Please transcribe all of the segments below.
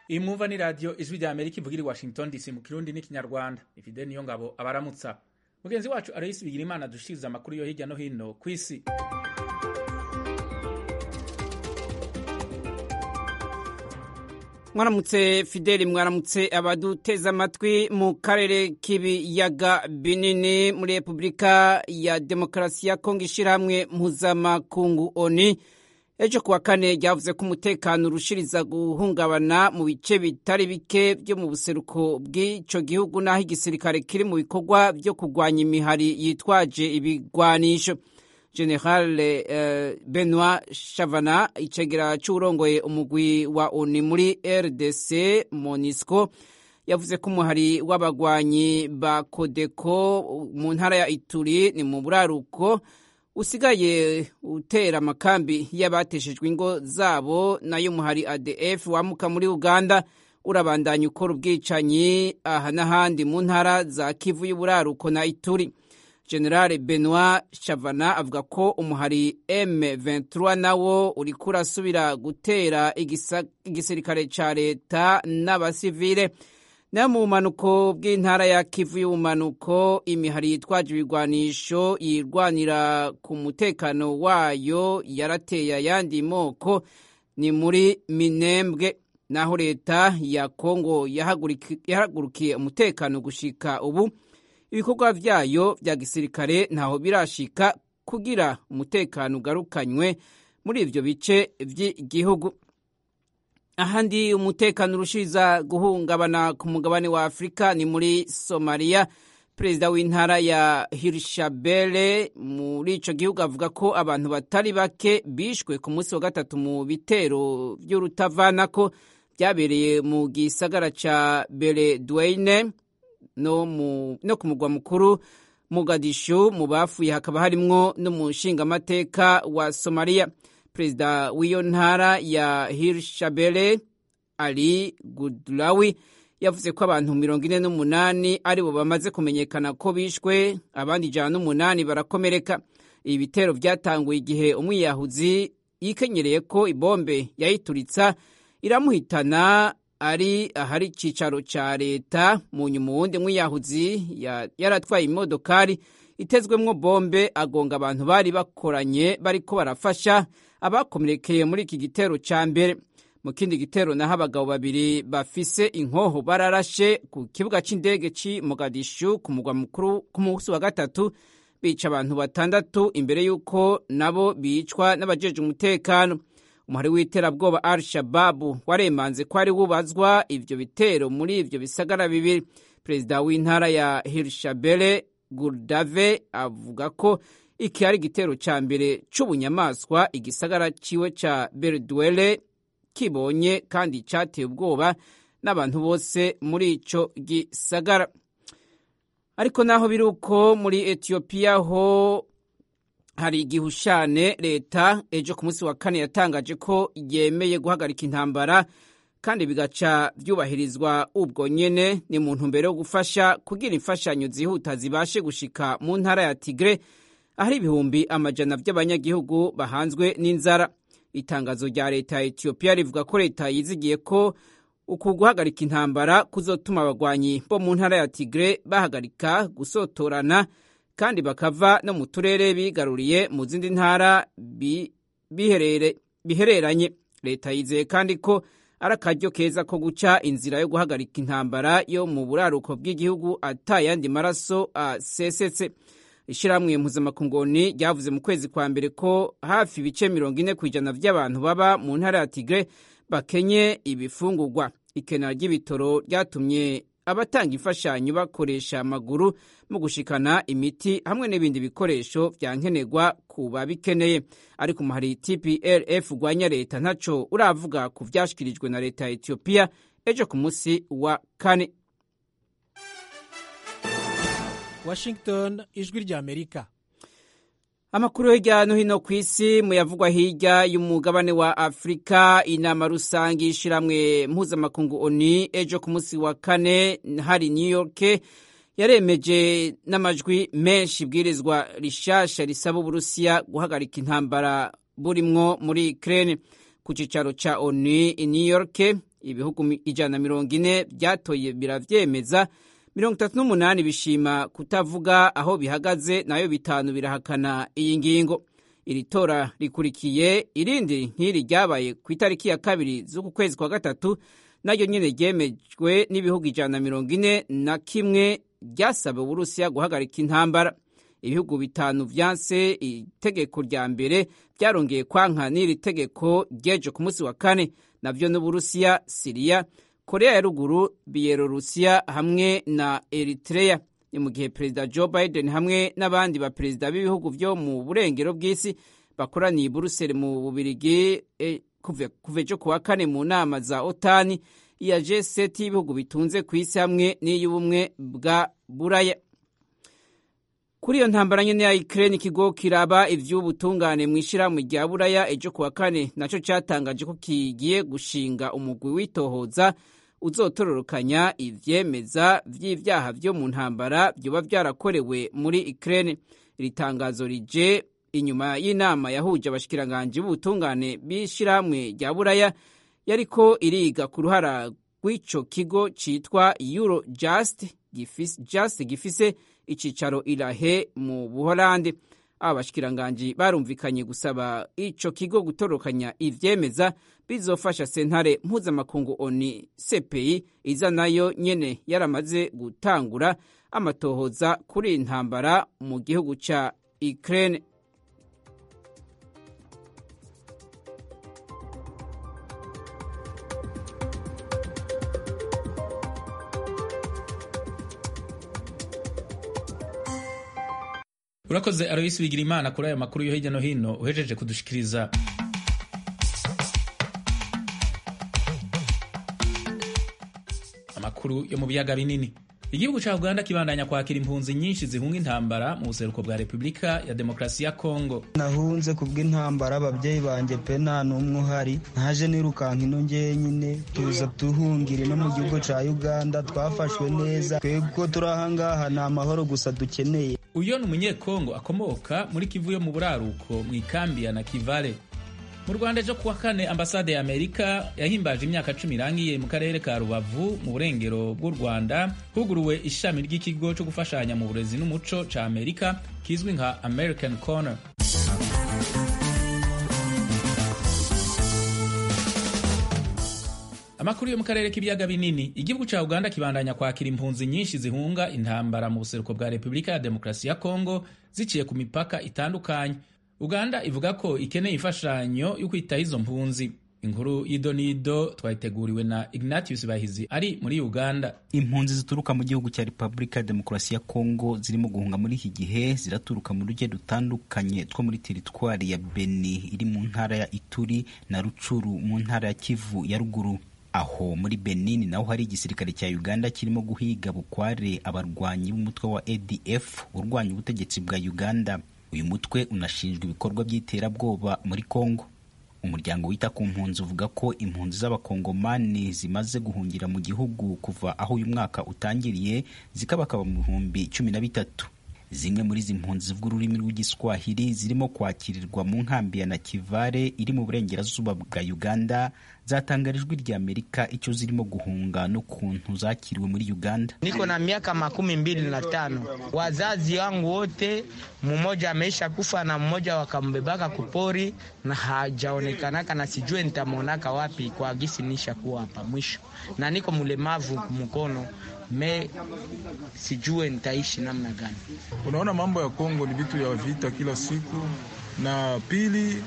iyi mwumva ni radiyo ijwi rya amerika ivugira i washington dc mu kirundi n'ikinyarwanda ifide niyo ngabo abaramutsa mugenzi wacu aloyisi bigira imana dushiriza amakuru yo hirya no hino ku isi mwaramutse fideli mwaramutse abaduteze amatwi mu karere k'ibiyaga binini muri repubulika ya demokarasi ya kongo ishyirahamwe mpuzamakungu oni ejo kuwa kane ryavuze ko umutekano urushiriza guhungabana mu bice bitari bike byo mu buseruko bw'icyo gihugu n'aho igisirikare kiri mu bikorwa byo kurwanya imihari yitwaje ibigwanisho general uh, benoit chavana icegera c'uwurongoye umugwi wa oni muri rdc monisco yavuze ko umuhari w'abagwanyi ba kodeko mu ntara ya ituri ni mu buraruko usigaye utera amakambi y'abateshejwe ingo zabo nayo umuhari adf wamuka muri uganda urabandanya ukora ubwicanyi aha n'ahandi mu ntara za kivu y'uburaruko na ituri generale benoit chavana avuga ko umuhari m23 nawo uriko urasubira gutera igisirikare ca leta n'abasivile nayo mu bumanuko bw'intara ya kivu y'ubumanuko imihari yitwaje ibigwanisho yirwanira ku mutekano wayo yarateye ayandi moko ni muri minembwe naho leta ya kongo yahagurukiye umutekano gushika ubu ibikorwa vyayo vya gisirikare ntaho birashika kugira umutekano ugarukanywe muri ivyo bice vy'igihugu ahandi umutekano urushiriza guhungabana ku mugabane wa afurika ni muri somaliya perezida w'intara ya hirshabele muri ico gihugu avuga ko abantu batari bake bishwe ku munsi wa gatatu mu bitero vy'urutavanako vyabereye mu gisagara ca beledweyne no, no ku mugwa mukuru Mogadishu mu bafuye hakaba harimwo n'umushingamateka wa Somalia perezida w'iyo ntara ya Hirshabelle Ali Gudlawi yavuze ko abantu mirongo ine n'umunani aribo bamaze kumenyekana ko bishwe abandi ijana n'umunani barakomereka ibi bitero vyatanguye igihe umwiyahuzi yikenyereye ko ibombe yayituritsa iramuhitana ari ahari icicaro ca leta mu nyuma uwundi mwiyahuzi yaratwaye imodokari itezwemwo bombe agonga abantu bari bakoranye bariko barafasha abakomerekeye muri iki gitero ca mbere mu kindi gitero naho abagabo babiri bafise inkoho bararashe ku kibuga c'indege c'i mogadishu ku mugwa mukuru ku munsi wa gatatu bica abantu batandatu imbere y'uko nabo bicwa n'abajeje umutekano umuhari w'iterabwoba al shababu waremanze ko ari wubazwa ivyo bitero muri ivyo bisagara bibiri perezida w'intara ya hirshabele gurdave avuga ko iki ari igitero ca mbere c'ubunyamaswa igisagara ciwe ca beledwele kibonye kandi cateye ubwoba n'abantu bose muri ico gisagara ariko naho biri uko muri etiyopiya ho hari igihushane leta ejo ku munsi wa kane yatangaje ko yemeye guhagarika intambara kandi bigaca byubahirizwa ubwo nyene ni mu ntumbero yo gufasha kugira imfashanyo zihuta zibashe gushika mu ntara ya tigre ahari ibihumbi amajana by'abanyagihugu bahanzwe n'inzara itangazo rya leta ya etiyopiya rivuga ko leta yizigiye ko uku guhagarika intambara kuzotuma abagwanyi bo mu ntara ya tigre bahagarika gusotorana kandi bakava no mu turere bigaruriye mu zindi ntara bihereranye leta yizeye kandi ko ari akaryo keza ko guca inzira yo guhagarika intambara yo mu buraruko bw'igihugu atayandi maraso asesetse ishyirahamwe mpuzamakungoni ryavuze mu kwezi kwa mbere ko hafi ibice mirongo ine ku ijana by'abantu baba mu ntara ya tigre bakenye ibifungurwa ikena ry'ibitoro ryatumye abatanga imfashanyo bakoresha amaguru mu gushikana imiti hamwe n'ibindi bikoresho vya nkenerwa ku babikeneye ariko umuhari tplf urwanya leta ntaco uravuga ku vyashikirijwe na leta ya etiyopiya ejo ku musi wa kane washington ijwi rya amerika amakuru hirya no hino ku isi muyavugwa hirya y'umugabane wa afurika inama rusange y'ishiramwe mpuzamakungu oni ejo ku munsi wa kane hari new york yaremeje n'amajwi menshi ibwirizwa rishasha risaba uburusiya guhagarika intambara burimwo muri ukraine ku cicaro ca onu i new york ibihugu ijana na mirongo ine byatoye biravyemeza mirongo itatu n'umunani bishima kutavuga aho bihagaze nayo bitanu birahakana iyi ngingo iri tora rikurikiye irindi nk'iri ryabaye ku itariki ya kabiri z'uku kwezi kwa gatatu naryo nyine ryemejwe n'ibihugu ijana na mirongo ine na kimwe ryasaba uburusiya guhagarika intambara ibihugu bitanu vyanse itegeko rya mbere byarongeye kwanka n'iri tegeko ryejo ku munsi wa kane navyo n'uburusiya siriya korea ya ruguru biyelorusiya hamwe na eritrea ni mu gihe perezida joe biden hamwe n'abandi baperezida b'ibihugu vyo mu burengero bw'isi bakoraniye i buruseli mu bubirigi e, kuva ejo kuwa kane mu nama za otani iya g7 y'ibihugu bitunze ku isi hamwe n'iy'ubumwe bwa buraya kuri iyo ntambara nyene ya Ukraine ikigo kiraba ivy'ubutungane mw'ishirahamwe rya Buraya ejo kuwa kane naco catangaje ko kigiye gushinga umugwi witohoza uzotororokanya ivyemeza vy'ivyaha vyo mu ntambara vyoba vyarakorewe muri Ukraine iri tangazo rije inyuma y'inama yahuje abashikiranganji b'ubutungane b'ishirahamwe rya Buraya yariko iriga ku ruhara rw'ico kigo citwa Eurojust gifise, just gifise icicaro irahe mu buholande aba bashikiranganji barumvikanye gusaba ico kigo gutorokanya ivyemeza bizofasha sentare mpuzamakungu oni cpi iza nayo nyene yaramaze gutangura amatohoza kuri intambara mu gihugu ca ukraine urakoze aroyisi bigira imana kuri ayo makuru yo hirya no hino uhejeje kudushikiriza amakuru yo mu biyaga binini igihugu ca uganda kibandanya kwakira impunzi nyinshi zihunga intambara mu buseruko bwa repubulika ya demokarasi ya kongo nahunze kubw'intambara ababyeyi banjye pe nta n'umwe uhari ntaje nirukanka ino ngenyine tuza tuhungira no mu gihugu ca uganda twafashwe neza twebwe turi ahangaha ni amahoro gusa dukeneye uyo ni umunyekongo akomoka muri kivu yo mu buraruko mu ikambi ya nakivale mu rwanda ejo kuwa kane ambasade ya amerika yahimbaje imyaka cumi irangiye mu karere ka rubavu mu burengero bw'u rwanda huguruwe ishami ry'ikigo cyo gufashanya mu burezi n'umuco ca amerika kizwi nka american corner amakuru yo mu karere k'ibiyaga binini igihugu ca uganda kibandanya kwakira impunzi nyinshi zihunga intambara mu buseruko bwa repubulika ya demokarasi ya kongo ziciye ku mipaka itandukanye uganda ivuga ko ikeneye imfashanyo yo kwitaho izo mpunzi inkuru y'idonido twayiteguriwe na ignatius bahizi ari muri uganda impunzi zituruka mu gihugu cya repubulika ya demokarasi ya kongo zirimo guhunga muri iki gihe ziraturuka mu duce dutandukanye two muri teritwari ya beni iri mu ntara ya ituri na rucuru mu ntara ya kivu ya ruguru aho muri benin naho hari igisirikare cya uganda kirimo guhiga bukware abarwanyi b'umutwe wa adf urwanya ubutegetsi bwa uganda uyu mutwe unashinjwa ibikorwa by'iterabwoba muri kongo umuryango wita ku mpunzi uvuga ko impunzi z'abakongomani zimaze guhungira mu gihugu kuva aho uyu mwaka utangiriye zikabakaba mu bihumbi cumi na bitatu zimwe muri izi mpunzi zivuga ururimi rw'igiswahili zirimo kwakirirwa mu nkambi ya nakivale iri mu burengerazuba bwa uganda zatangara ijwi rya amerika icyo zirimo guhunga n'ukuntu zakiriwe muri uganda niko na miaka makumi mbili na tano wazazi wangu wote mmoja ameisha kufa na mmoja wakambebaka kupori na hajaonekanaka na sijue nitamwonaka wapi kwa gisi nisha kuwa hapa mwisho na niko mlemavu mkono me sijue nitaishi namna gani. Unaona, mambo ya Kongo ni vitu ya vita kila siku, na pili,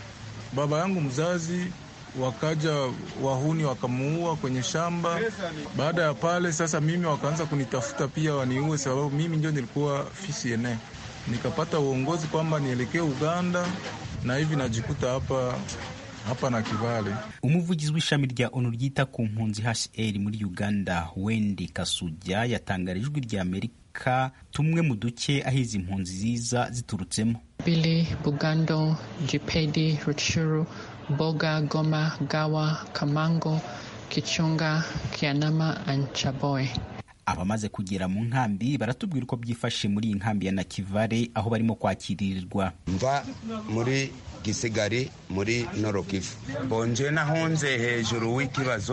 baba yangu mzazi wakaja wahuni wakamuua kwenye shamba. Baada ya pale sasa, mimi wakaanza kunitafuta pia waniue, sababu mimi ndio nilikuwa FCNA. Nikapata uongozi kwamba nielekee Uganda, na hivi najikuta hapa hapa na Kivale. umuvugizi w'ishami rya onu ryita ku mpunzi HCR muri Uganda Wendy Kasuja yatangara ijwi rya Amerika tumwe mu duce aho izi mpunzi ziza ziturutsemo Bili, Bugando, Jipedi, Rutshuru, Boga, Goma, Gawa, Kamango, Kichunga, Kianama and Chaboy. abamaze kugera mu nkambi baratubwira uko byifashe muri iyi nkambi ya Nakivale aho barimo kwakiririrwa mva muri gisigari muri norokivu bonje nahunze hejuru w'ikibazo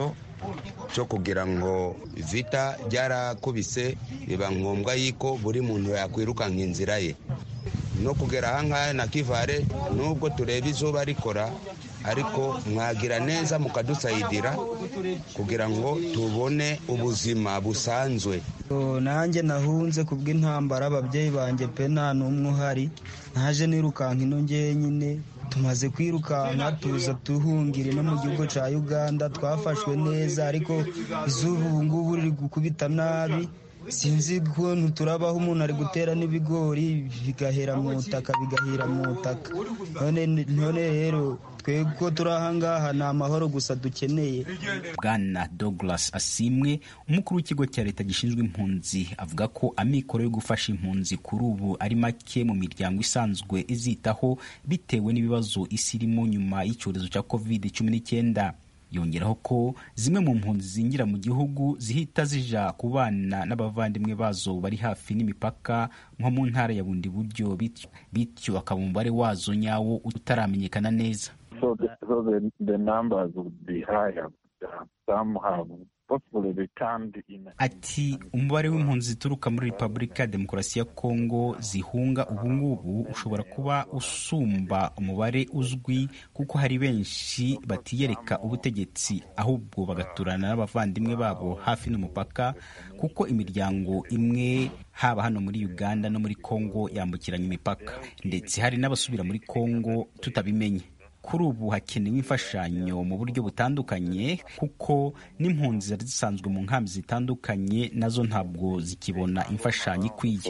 cyo kugira ngo vita ryarakubise biba ngombwa yuko buri muntu yakwirukanka inzira ye no kugera ahangaha na kivare nubwo tureba izuba rikora ariko mwagira neza mukadusayidira kugira ngo tubone ubuzima busanzwe nanjye nahunze ku bw'intambara ababyeyi banjye pe nta n'umwe uhari naje nirukanka ino nyine tumaze kwirukanka tuza tuhungira no mu gihugu cya uganda twafashwe neza ariko izuba ubu ngubu riri gukubita nabi sinzi ukuntu turabaho umuntu ari gutera n'ibigori bigahera mu butaka bigahira mu butaka none rero twebwe ko turi ahangaha ni amahoro gusa dukeneye bwana douglas asimwe umukuru w'ikigo cya leta gishinzwe impunzi avuga ko amikoro yo gufasha impunzi kuri ubu ari make mu miryango isanzwe izitaho bitewe n'ibibazo isi irimo nyuma y'icyorezo cya covid cumi n'icyenda yongeraho ko zimwe mu mpunzi zinjira mu gihugu zihita zija kubana n'abavandimwe bazo bari hafi n'imipaka nko mu ntara ya bundi buryo bityo akaba umubare wazo nyawo utaramenyekana neza so the, so the, the numbers would be higher. Uh, some have possibly returned in ati umubare w'impunzi zituruka muri repubulika ya demokarasi ya kongo zihunga ubungubu ushobora kuba usumba umubare uzwi kuko hari benshi batiyereka ubutegetsi ahubwo bagaturana n'abavandimwe babo hafi n'umupaka kuko imiryango imwe haba hano muri uganda no muri kongo yambukiranya imipaka ndetse hari n'abasubira muri kongo tutabimenye kuri ubu hakenewe imfashanyo mu buryo butandukanye kuko n'impunzi zari zisanzwe mu nkambi zitandukanye nazo ntabwo zikibona imfashanyo ikwiye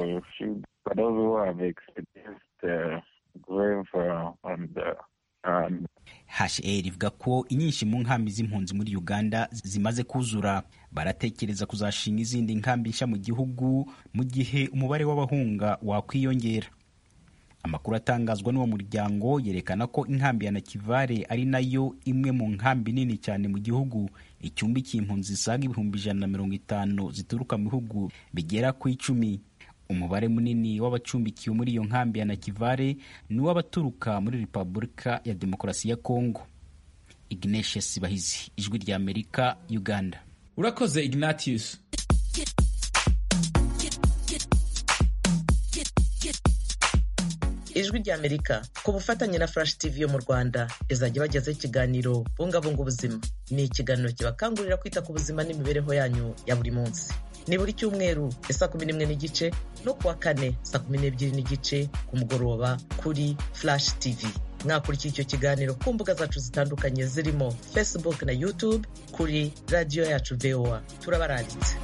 hr ivuga ko inyinshi mu nkambi z'impunzi muri uganda zimaze kuzura baratekereza kuzashinga izindi nkambi nshya mu gihugu mu gihe umubare w'abahunga wakwiyongera amakuru atangazwa n'uwo muryango yerekana ko inkambi ya nakivare ari nayo imwe mu nkambi nini cyane mu gihugu icumbikiye impunzi zisaga ibihumbi ijana na mirongo itanu zituruka mu bihugu bigera ku icumi umubare munini w'abacumbikiwe muri iyo nkambi ya nakivare ni uw'abaturuka muri repubulika ya demokarasi ya kongo ignatius bahizi ijwi rya amerika uganda urakoze ignatius ijwi ry'amerika ku bufatanye na flash tv yo mu rwanda izajya ibagezaho ikiganiro bungabunga ubuzima ni ikiganiro kibakangurira kwita ku buzima n'imibereho yanyu ya buri munsi ni buri cyumweru saa kumi n'imwe n'igice no kuwa kane saa kumi n'ebyiri n'igice ku mugoroba kuri flash tv mwakurikira icyo kiganiro ku mbuga zacu zitandukanye zirimo facebook na youtube kuri radiyo yacu voa turabaranditse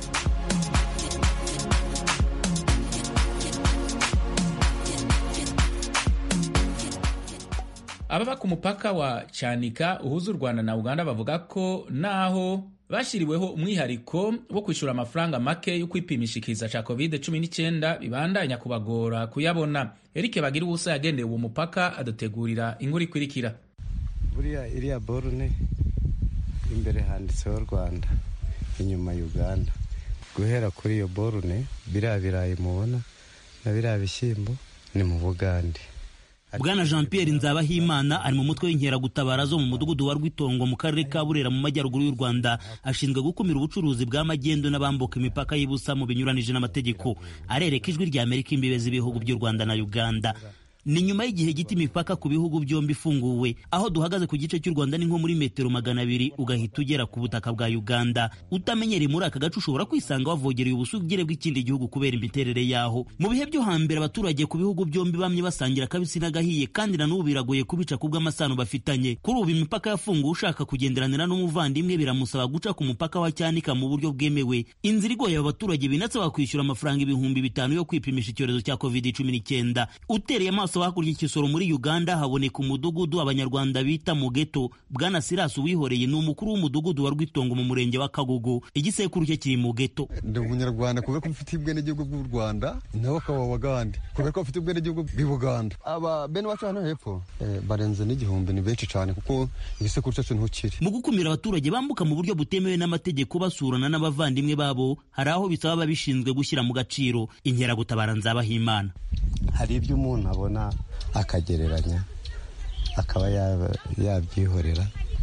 ababa ku mupaka wa cyanika uhuza u rwanda na uganda bavuga ko naho bashyiriweho umwihariko wo kwishyura amafaranga make yo kwipimisha ikiza cya covid 19 bibandanya kubagora kuyabona eric bagira ubusa yagendeye uwo mupaka adutegurira inkuru ikurikira buriya iriya borune imbere handitseho rwanda inyuma uganda guhera kuri iyo borune biriya birayi mubona na biriya bishyimbo ni mu bugande bwana jean pierre nzabahimana ari mu mutwe w'inkeragutabara zo mu mudugudu wa rwitongo mu karere ka burera mu majyaruguru y'u rwanda ashinzwe gukumira ubucuruzi bw'amagendo n'abambuka imipaka y'ibusa mu binyuranije n'amategeko arereka ijwi rya amerika imbibe z'ibihugu by'u rwanda na uganda ni nyuma y'igihe gito imipaka ku bihugu byombi ifunguwe aho duhagaze ku gice cy'u rwanda ni nko muri metero magana abiri ugahita ugera ku butaka bwa uganda utamenyereye muri aka gace ushobora kwisanga wavogereye ubusugire bw'ikindi gihugu kubera imiterere yaho mu bihe byo hambere abaturage ku bihugu byombi bamye basangira akabisi n'agahiye kandi na n'ubu biragoye kubica kubw'amasano bafitanye kuri ubu imipaka yafunguwe ushaka kugenderanira n'umuvandimwe biramusaba guca ku mupaka wa cyanika mu buryo bwemewe inzira igoye aba baturage binatse bakwishyura amafaranga ibihumbi bitanu yo kwipimisha icyorezo cya covid cumi n'icyenda utereye amaso hakurya ikisoro muri uganda haboneka umudugudu abanyarwanda bita mugeto bwana sirasi uwihoreye ni umukuru w'umudugudu wa rwitongo mu murenge wa kagogo igisekuru cye kiri mu geto ndi umunyarwanda kubera ko mfite ubwenegihugu bw'u rwanda nawe akaba abagande kubera ko bafite ubwenegihugu bw'i buganda aba bene wacu hano hepfo barenze n'igihumbi ni benshi cyane kuko igisekuru cyacu niho kiri mu gukumira abaturage bambuka mu buryo butemewe n'amategeko basurana n'abavandimwe babo hari aho bisaba ababishinzwe gushyira mu gaciro inkeragutabara nzabahimana hari ibyo umuntu abona akagereranya akaba yabyihorera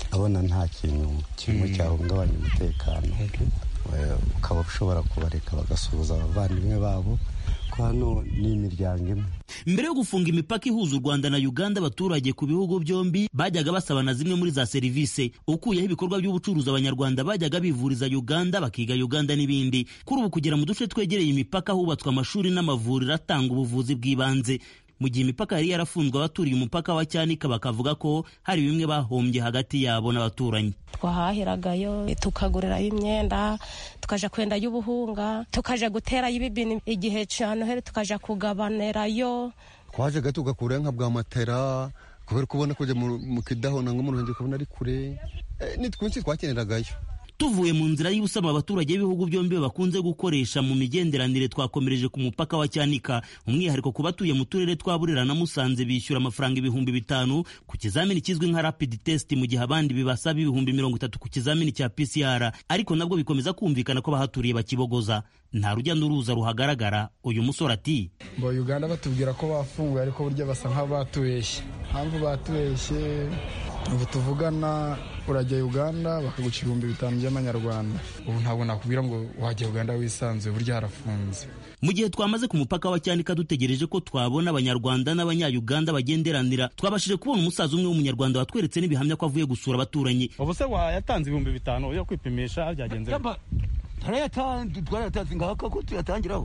abona nta kintu kimwe cyahungabanya umutekano ukaba ushobora kubareka bagasuhuza abavandimwe babo ko hano ni imiryango imwe mbere yo gufunga imipaka ihuza u rwanda na uganda abaturage ku bihugu byombi bajyaga basaba na zimwe muri za serivisi ukuyeho ibikorwa by'ubucuruzi abanyarwanda bajyaga bivuriza uganda bakiga uganda n'ibindi kuri ubu kugera mu duce twegereye imipaka hubatswe amashuri n'amavuriro atanga ubuvuzi bw'ibanze mu gihe imipaka yari yarafunzwe abaturiye umupaka wa cyanika bakavuga ko hari bimwe bahombye hagati yabo n'abaturanyi twahahiragayo tukagurirayo imyenda tukaja kwendayo ubuhunga tukaja guterayo ibibini igihe ca noheli tukaja kugabanirayo twajaga tugakurayo nka bwa matera kubera kubona kujya mu kidahona ngo umuntu ukabona ari kure ni twinshi twakeneragayo tuvuye mu nzira y'ubusama abaturage b'ibihugu byombi bakunze gukoresha mu migenderanire twakomereje ku mupaka wa cyanika umwihariko ku batuye mu turere twa burera na musanze bishyura amafaranga ibihumbi bitanu ku kizamini kizwi nka rapid test mu gihe abandi bibasaba ibihumbi mirongo itatu ku kizamini cya pcr ariko nabwo bikomeza kumvikana ko abahaturiye bakibogoza nta rujya n'uruza ruhagaragara uyu musore ati ngo uganda batubwira ko bafunguye ariko burya basa nk'abatubeshye mpamvu batubeshye ubu tuvugana urajya uganda bakaguca ibihumbi bitanu by'amanyarwanda ubu ntabwo nakubwira ngo wajya uganda wisanzuye burya harafunze mu gihe twamaze ku mupaka wa cyanika dutegereje ko twabona abanyarwanda n'abanyayuganda bagenderanira twabashije kubona umusaza umwe w'umunyarwanda watweretse n'ibihamya ko avuye gusura abaturanyi ubu se yatanze ibihumbi bitanu yo kwipimisha byagenze turayatanze twarayatanze ngaka ko tuyatangiraho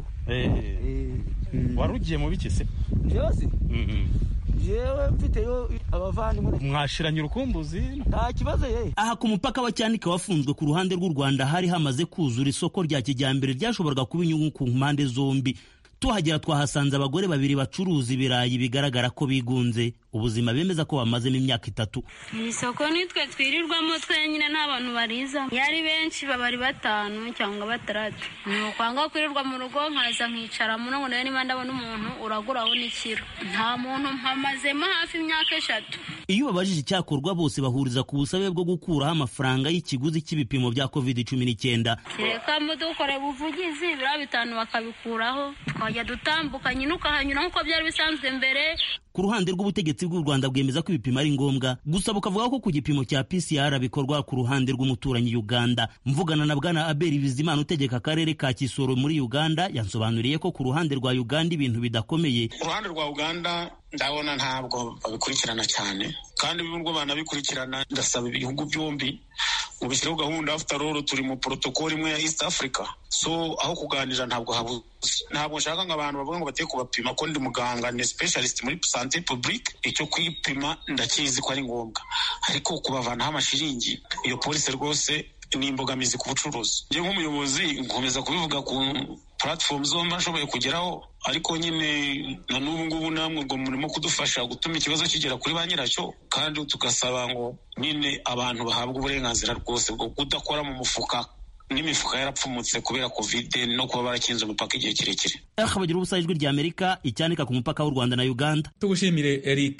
wari ugiye mu biki se byose jewe mfiteyo abavandimwe mwashiranye urukumbuzi nta kibazo ye aha ku mupaka wa cyanika wafunzwe ku ruhande rw'u rwanda hari hamaze kuzura isoko rya kijyambere ryashoboraga kuba inyungu ku mpande zombi tuhagera twahasanze abagore babiri bacuruza ibirayi bigaragara ko bigunze ubuzima bemeza ko bamazemo imyaka itatu mu isoko nitwe twirirwamo twenyine nta bantu bariza iyo ari benshi baba ari batanu cyangwa batandatu ni ukwanga kwirirwa mu rugo nkaza nkicara muno ngo niba ndabona umuntu uraguraho n'ikiro nta muntu mpamazemo hafi imyaka eshatu iyo babajije icyakorwa bose bahuriza ku busabe bwo gukuraho amafaranga y'ikiguzi cy'ibipimo bya covid cumi n'icyenda reka dukore ubuvugizi biriya bitanu bakabikuraho twajya dutambuka nyine ukahanyura nk'uko byari bisanzwe mbere ku ruhande rw'ubutegetsi bw'u rwanda bwemeza ko ibipimo ari ngombwa gusa bukavuga ko ku gipimo cya pcr bikorwa ku ruhande rw'umuturanyi uganda mvugana na bwana abeli bizimana utegeka akarere ka kisoro muri uganda yansobanuriye ko ku ruhande rwa uganda ibintu bidakomeye ku ruhande rwa uganda ndabona ntabwo babikurikirana cyane kandi nubwo banabikurikirana ndasaba ibihugu byombi mu bishyireho gahunda after all turi mu protocol imwe ya east africa so aho kuganira ntabwo habuze ntabwo nshaka ngo abantu bavuga ngo bagiye kubapima ko ndi muganga ni specialist muri sante publique icyo kwipima ndakizi ko ari ngombwa ariko kubavanaho amashiringi iyo polisi rwose ni imbogamizi ku bucuruzi njye nk'umuyobozi nkomeza kubivuga ku platform zombi nshoboye kugeraho ariko nyine na n'ubu ngubu namwe ngo murimo kudufasha gutuma ikibazo kigera kuri ba nyiracyo kandi tugasaba ngo nyine abantu bahabwa uburenganzira rwose bwo kudakora mu mufuka n'imifuka yarapfumutse kubera kovide no kuba barakinze umupaka igihe kirekire bagira ubusa ijwi rya amerika icyanika ku mupaka w'u rwanda na uganda tugushimire eric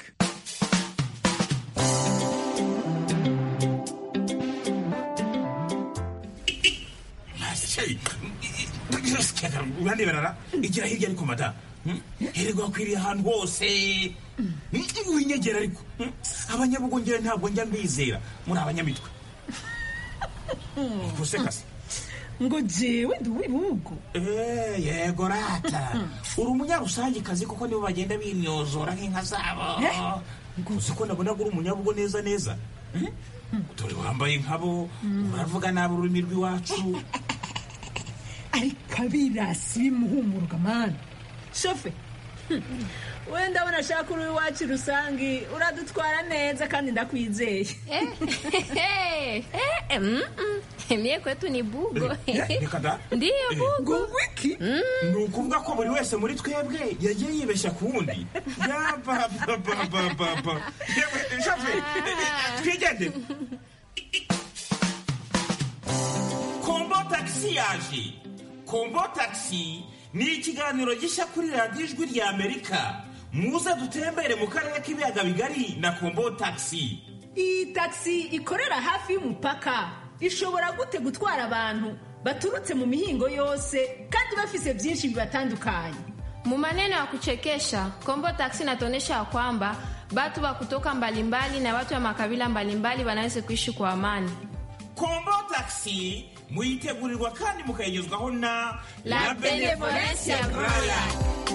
uraneberara igira hirya ariko mada hererwa wakwiriye ahantu hose winyegera ariko abanyabugongera ntabwo njya mbizera muri abanyamitwe gusekase ngo jewe ndi uw'ibihugu yego rata uri umunyarusangikazi kuko nibo bagenda bimyozora nk'inka zabo uzi ko nabona uri umunyabugo neza neza dore wambaye nkabo uravuga nabi ururimi rw'iwacu ariko abirasi bimuhumuruka mani shofe wenda abona ashaka uri iwacu rusange uradutwara neza kandi ndakwizeye mie kwetu ni bugo reka da ndiyo bugo wiki ni ukuvuga ko buri wese muri twebwe yagiye yibeshya ku wundi yabababababa shofe twigende kombo tagisi yaje kombo tagisi ni ikiganiro gishya kuri radiyo ijwi rya amerika muze dutembere mu karere k'ibiyaga bigari na kombo tagisi iyi tagisi ikorera hafi y'umupaka ishobora gute gutwara abantu baturutse mu mihingo yose kandi bafise byinshi bibatandukanye Mu maneno ya kuchekesha, Kombo Taxi inatuonyesha ya kwamba batu wa kutoka mbalimbali na watu wa makabila mbalimbali wanaweza kuishi kwa amani. kombo taxi muyitegurirwa kandi mukayigezwaho na La Benevolencia Royal.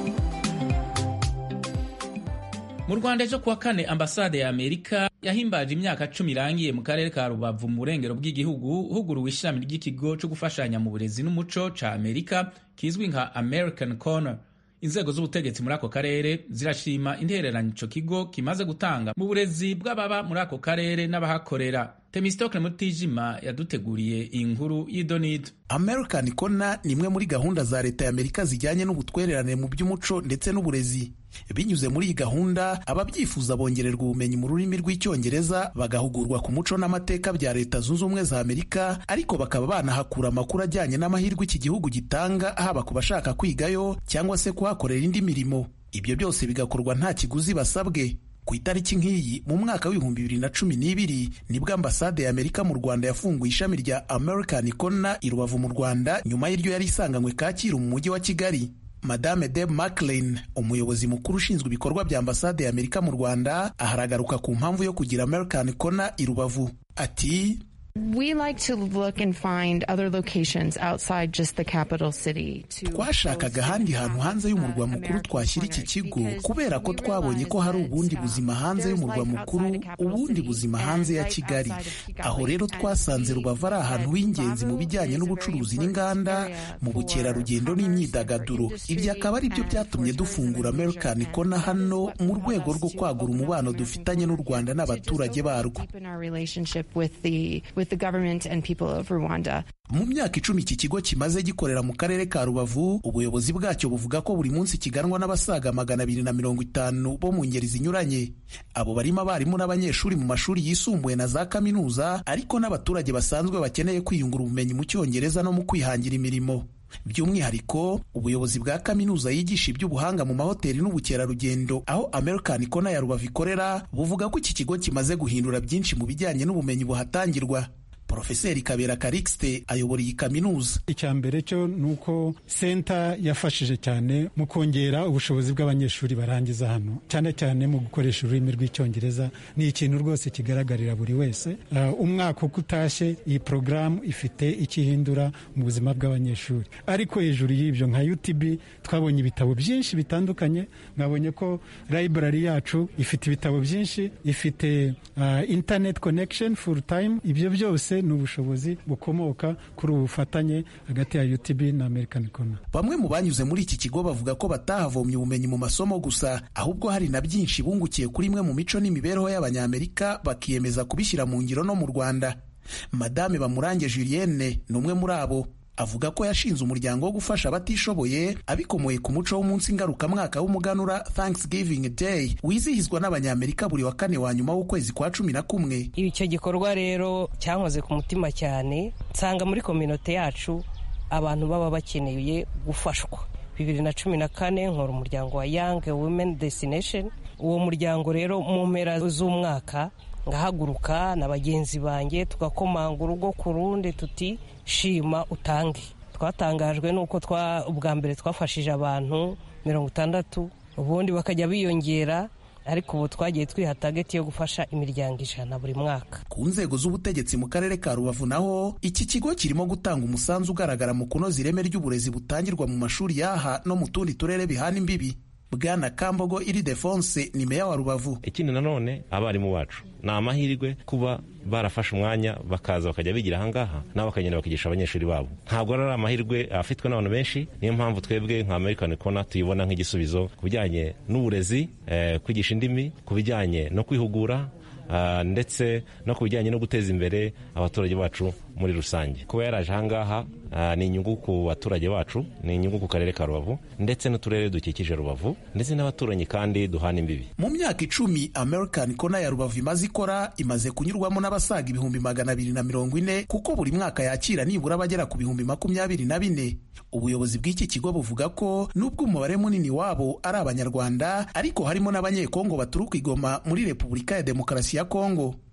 mu rwanda ejo kuwa kane ambasade ya amerika yahimbaje imyaka cumi irangiye mu karere ka rubavu mu burengero bw'igihugu huguruwe ishami ry'ikigo cyo gufashanya mu burezi n'umuco ca amerika kizwi nka american corner inzego z'ubutegetsi muri ako karere zirashima intererano ico kigo kimaze gutanga mu burezi bw'ababa muri ako karere n'abahakorera temistokle mutijima yaduteguriye iyi nkuru y'idonido american corner ni imwe muri gahunda za leta ya amerika zijyanye n'ubutwererane mu by'umuco ndetse n'uburezi binyuze muri iyi gahunda ababyifuza bongererwa ubumenyi mu rurimi rw'icyongereza bagahugurwa ku muco n'amateka bya leta zunze ubumwe za amerika ariko bakaba banahakura amakuru ajyanye n'amahirwe iki gihugu gitanga haba ku bashaka kwigayo cyangwa se kuhakorera indi mirimo ibyo byose bigakorwa nta kiguzi basabwe ku itariki nk'iyi mu mwaka w'ibihumbi bibiri na cumi n'ibiri nibwo ambasade ya amerika mu rwanda yafunguye ishami rya american corner i rubavu mu rwanda nyuma y'iryo yari isanganywe kacyiru mu mujyi wa kigali madame deb maclean umuyobozi mukuru ushinzwe ibikorwa bya ambasade ya amerika mu rwanda aharagaruka ku mpamvu yo kugira american corner i rubavu ati We like to look and find other locations outside just the capital city. to twashakaga ahandi hantu hanze y'umurwa mukuru twashyira iki kigo kubera ko twabonye ko hari ubundi buzima hanze y'umurwa mukuru ubundi buzima hanze ya kigali aho rero twasanze rubavu ari ahantu h'ingenzi mu bijyanye n'ubucuruzi n'inganda mu bukerarugendo n'imyidagaduro ibyo akaba ari byo byatumye dufungura american corner hano mu rwego rwo kwagura umubano dufitanye n'u rwanda n'abaturage barwo deepen our relationship with the with the government and people of Rwanda. mu myaka icumi iki kigo kimaze gikorera mu karere ka rubavu ubuyobozi bwacyo buvuga ko buri munsi kiganwa n'abasaga magana abiri na mirongo itanu bo mu ngeri zinyuranye abo barimo abarimu n'abanyeshuri mu mashuri yisumbuye na za kaminuza ariko n'abaturage basanzwe bakeneye kwiyungura ubumenyi mu cyongereza no mu kwihangira imirimo by'umwihariko ubuyobozi bwa kaminuza yigisha iby'ubuhanga mu mahoteli n'ubukerarugendo aho american corner ya rubavu ikorera buvuga ko iki kigo kimaze guhindura byinshi mu bijyanye n'ubumenyi buhatangirwa porofeseri kabera karikisite ayobora iyi kaminuza icya mbere cyo ni uko senta yafashije cyane mu kongera ubushobozi bw'abanyeshuri barangiza hano cyane cyane mu gukoresha ururimi rw'icyongereza ni ikintu rwose kigaragarira buri wese Uh, umwaka uko utashye iyi porogaramu ifite icyo ihindura mu buzima bw'abanyeshuri ariko hejuru y'ibyo nka utb twabonye ibitabo byinshi bitandukanye mwabonye ko library yacu ifite ibitabo byinshi ifite uh, internet connection full time ibyo byose ni ubushobozi bukomoka kuri ubu bufatanye hagati ya UTB na American Corner. bamwe mu banyuze muri iki kigo bavuga ko batahavomye ubumenyi mu masomo gusa ahubwo hari na byinshi bungukiye kuri imwe mu mico n'imibereho y'abanyamerika bakiyemeza kubishyira mu ngiro no mu rwanda madame bamurange julienne ni umwe muri abo avuga ko yashinze umuryango wo gufasha abatishoboye abikomoye ku muco w'umunsi ngarukamwaka w'umuganura thanksgiving day wizihizwa n'abanyamerika buri wa kane wa nyuma w'ukwezi kwa cumi na kumwe icyo gikorwa rero cyankoze ku mutima cyane nsanga muri kominote yacu abantu baba bakeneye gufashwa bibiri na cumi na kane nkora umuryango wa young women destination uwo muryango rero mu mpera z'umwaka ngahaguruka na bagenzi banjye tugakomanga urugo ku rundi tuti shima utange twatangajwe n'uko twa ubwa mbere twafashije abantu mirongo itandatu ubundi bakajya biyongera ariko ubu twagiye twiha tageti yo gufasha imiryango ijana buri mwaka ku nzego z'ubutegetsi mu karere ka rubavu naho iki kigo kirimo gutanga umusanzu ugaragara mu kunoza ireme ry'uburezi butangirwa mu mashuri y'aha no mu tundi turere bihana imbibi bwana kambogo iridefonse ni meya wa rubavu ikindi nanone abarimu bacu ni amahirwe kuba barafashe umwanya bakaza bakajya bigira ahangaha nabo bakagenda bakigisha abanyeshuri babo ntabwo ari amahirwe afitwe n'abantu benshi niyo mpamvu twebwe nka american corner tuyibona nk'igisubizo ku bijyanye n'uburezi eh, kwigisha indimi ku bijyanye no kwihugura Uh, ndetse no ku bijyanye no guteza imbere abaturage bacu muri rusange kuba yaraje ahangaha uh, ni inyungu ku baturage bacu ni inyungu ku karere ka rubavu ndetse n'uturere dukikije rubavu ndetse n'abaturanyi kandi duhana imbibi mu myaka icumi american corner ya rubavu imaze ikora imaze kunyurwamo n'abasaga ibihumbi magana abiri na mirongo ine kuko buri mwaka yakira nibura abagera ku bihumbi makumyabiri na bine ubuyobozi bw'iki kigo buvuga ko nubwo umubare munini wabo ari abanyarwanda ariko harimo n'abanyekongo baturuka igoma muri repubulika ya demokarasi ya kongo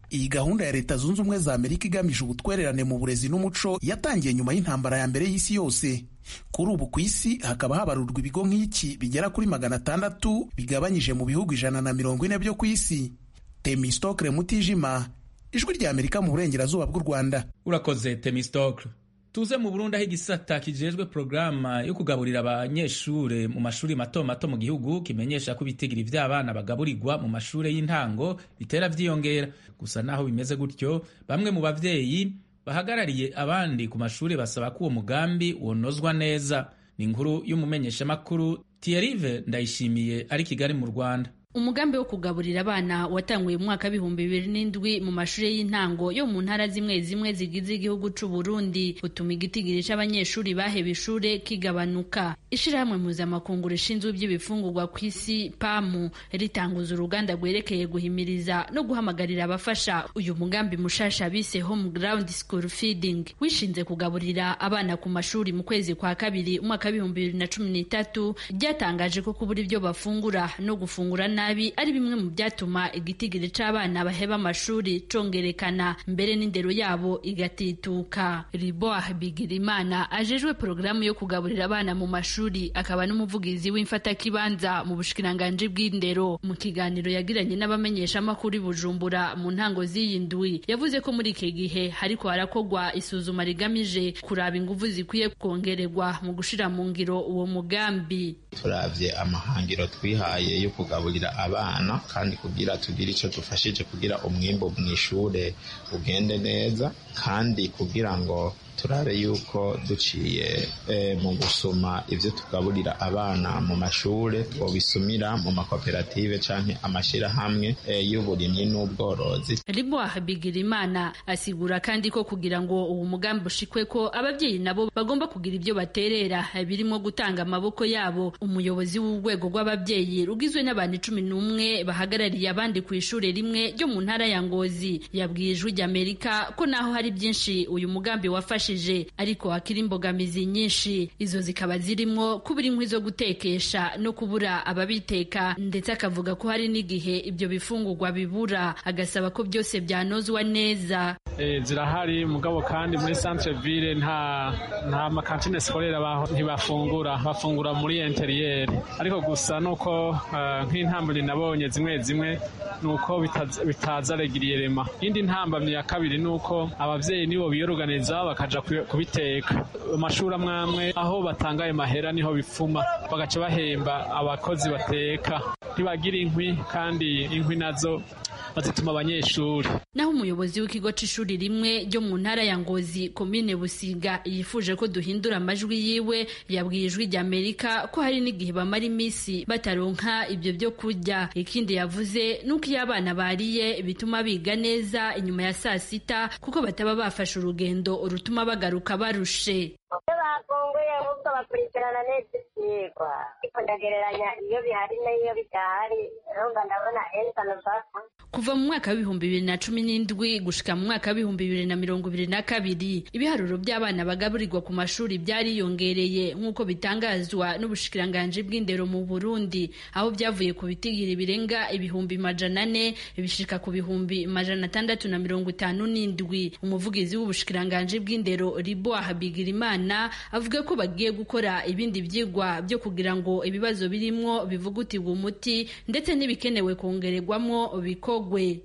iyi gahunda ya leta zunze ubumwe za amerika igamije ubutwererane mu burezi n'umuco yatangiye nyuma y'intambara ya mbere y'isi yose kuri ubu ku isi hakaba habarurwa ibigo nk'iki bigera kuri magana atandatu bigabanyije mu bihugu ijana na mirongo ine byo ku isi temistokre mutijima ijwi rya amerika mu burengerazuba bw'u rwanda urakoze temistokre tuze mu burundi aho igisata kijejwe porogaramu yo kugaburira abanyeshure mu mashuri mato mato mu gihugu kimenyesha ko ibitigiri vy'abana bagaburirwa mu mashure y'intango bitera vyiyongera gusa naho bimeze gutyo bamwe mu bavyeyi bahagarariye abandi ku mashuri basaba ko uwo mugambi wonozwa neza ni inkuru y'umumenyeshamakuru Thierry Ndayishimiye ari Kigali mu Rwanda umugambi wo kugaburira abana watanguye mu mwaka w'ibihumbi bibiri n'indwi mu mashuri y'intango yo mu ntara zimwe zimwe zigize igihugu c'u Burundi utuma igitigiri c'abanyeshuri baheba ishure kigabanuka ishirahamwe mpuzamakungu rishinzwe iby'ibifungurwa ku isi pamu ritanguza uruganda rwerekeye guhimiriza no guhamagarira abafasha uyu mugambi mushasha bise home ground school feeding wishinze kugaburira abana ku mashuri mu kwezi kwa kabiri umwaka w'ibihumbi bibiri na cumi n'itatu ryatangaje ko kubura ibyo bafungura no gufungura nabi ari bimwe mu byatuma igitigiri c'abana baheba amashuri congerekana mbere n'indero yabo igatituka riboah bigirimana ajejwe porogaramu yo kugaburira abana mu mashuri akaba n'umuvugizi w'imfatakibanza mu bushikiranganji bw'indero mu kiganiro yagiranye n'abamenyeshamakuru i bujumbura mu ntango z'iyi ndwi yavuze ko muri iki gihe hariko harakorwa isuzuma rigamije kuraba inguvu zikwiye kongererwa mu gushira mu ngiro uwo mugambi turavye amahangiro twihaye yo kugaburira abana kandi kugira tugire icyo dufashije kugira umwimbo mu ishure ugende neza kandi kugira ngo turabe yuko duciye mu gusoma ibyo tugaburira abana mu mashure twobisumira mu makoperative canke amashirahamwe y'uburimyi n'ubworozi riboah bigirimana asigura kandi ko kugira ngo uwo mugambi ushikwe ko ababyeyi nabo bagomba kugira ibyo baterera birimo gutanga amaboko yabo umuyobozi w'urwego rw'ababyeyi rugizwe n'abantu cumi n'umwe bahagarariye abandi ku ishure rimwe ryo mu ntara ya ngozi yabwiye ijwi ry'amerika ko naho hari byinshi uyu mugambi wafashe ariko hakiri imbogamizi nyinshi izo zikaba zirimo kubura inkwi zo gutekesha no kubura ababiteka ndetse akavuga ko hari n'igihe ibyo bifungurwa bibura agasaba ko byose byanozwa neza zirahari mugabo kandi muri centre ville nta nta makantine sikorera ntibafungura bafungura muri interiyeri ariko gusa nuko nk'intambamyi nabonye zimwe zimwe nuko bitaza regiriyerema indi ntambamyi ya kabiri nuko ababyeyi nibo biyoruganiza bakaja kubiteka amashuri amwe amwe aho batanga ayo mahera niho bipfuma bagaca bahemba abakozi bateka ntibagira inkwi kandi inkwi nazo bazituma abanyeshuri naho umuyobozi w'ikigo c'ishuri rimwe ryo mu ntara ya ngozi komine busiga yifuje ko duhindura amajwi yiwe yabwiye ijwi ry'amerika ko hari n'igihe bamara iminsi bataronka ibyo byo kurya ikindi yavuze nuko iyo abana bariye bituma biga neza inyuma ya saa sita kuko bataba bafashe urugendo rutuma bagaruka barushe iyo bafunguye ahubwo bakurikirana neza ibyigwa ariko ndagereranya iyo bihari n'iyo bidahari urumva ndabona esano papa kuva mu mwaka w'ibihumbi bibiri na cumi n'indwi gushika mu mwaka w'ibihumbi bibiri na mirongo ibiri na kabiri ibiharuro by'abana bagaburirwa ku mashuri byariyongereye nk'uko bitangazwa n'ubushikiranganji bw'indero mu burundi aho byavuye ku bitigiri birenga ibihumbi majana ane bishika ku bihumbi majana atandatu na mirongo itanu n'indwi umuvugizi w'ubushikiranganji bw'indero riboah bigirimana avuga ko bagiye gukora ibindi byigwa byo kugira ngo ibibazo birimwo bivugutirwe umuti ndetse n'ibikenewe kongererwamwo biko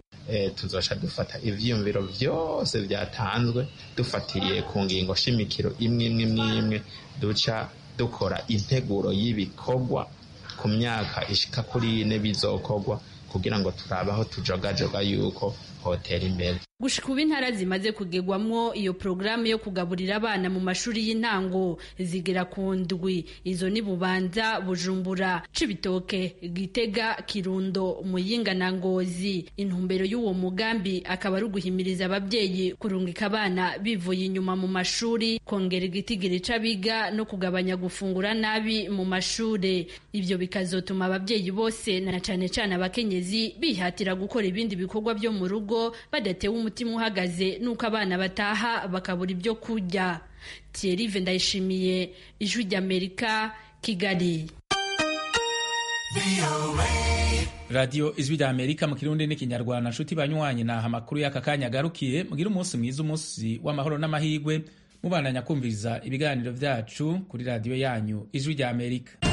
tuzasha dufata ivyiyumviro vyose vyatanzwe dufatiye ku ngingo shimikiro imwe imwe imwe duca dukora integuro y'ibikorwa ku myaka ishika kuri ine bizokorwa kugira ngo turabe aho tujogajoga yuko hotera imbere gushika ubu intara zimaze kugerwamwo iyo porogaramu yo kugaburira abana mu mashuri y'intango zigera ku ndwi izo ni bubanza bujumbura cibitoke gitega kirundo muyinga na ngozi intumbero y'uwo mugambi akaba ari uguhimiriza ababyeyi kurungika abana bivuye inyuma mu mashuri kongera igitigiri c'abiga no kugabanya gufungura nabi mu mashuri ivyo bikazotuma ababyeyi bose na cane cane abakenyezi bihatira gukora ibindi bikorwa byo mu rugo badatewe umutima uhagaze nuko abana bataha bakabura ibyo kurya Thierry Ndayishimiye ijwi ry'Amerika Kigali radiyo ijwi rya amerika mu kirundi n'ikinyarwanda nshuti banywanyi naha amakuru y'aka kanya agarukiye mugire umunsi mwiza umunsi w'amahoro n'amahirwe mubandanya kumviriza ibiganiro byacu kuri radiyo yanyu ijwi rya amerika